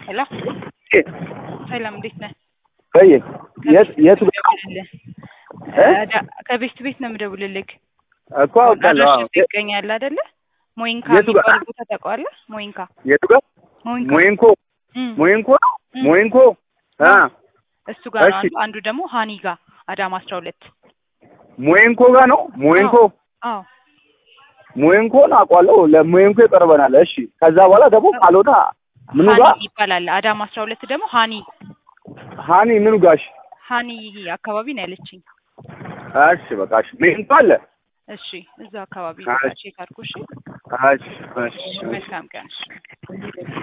ሄሎ ሰላም፣ እንዴት ነህ? ቆይ የት የት የምደውልልህ እ? ከቤት ቤት ነው የምደውልልህ። እኮ አውቃለሁ። አዎ። አድራሻው ይገኛል አይደለ? ሞይንካ የቱ ጋር? የሚባል ቦታ ታውቀዋለህ? ሞይንካ የቱ ጋር? ሞይንካ ሞይንኮ እም፣ ሞይንኮ ነው እም። ሞይንኮ አ እሱ ጋር ነው እሺ። አንዱ። አንዱ ደግሞ ሃኒ ጋር አዳማ አስራ ሁለት ሞይንኮ ጋር ነው ሞይንኮ አዎ ሞይንኮን አውቃለሁ። ለሞይንኮ ይቀርበናል። እሺ። ከዛ በኋላ ደግሞ ካልሆነ ምኑ ሃኒ ጋር ይባላል። አዳማ አስራ ሁለት ደግሞ ሃኒ ሃኒ ምኑ ጋሽ? ሃኒ አካባቢ ነው ያለችኝ። እሺ በቃ እሺ። ሞይንኮ አለ። እሺ እዛ አካባቢ እሺ። ቼክ አድርጎ። እሺ እሺ እሺ መልካም ቀን። እሺ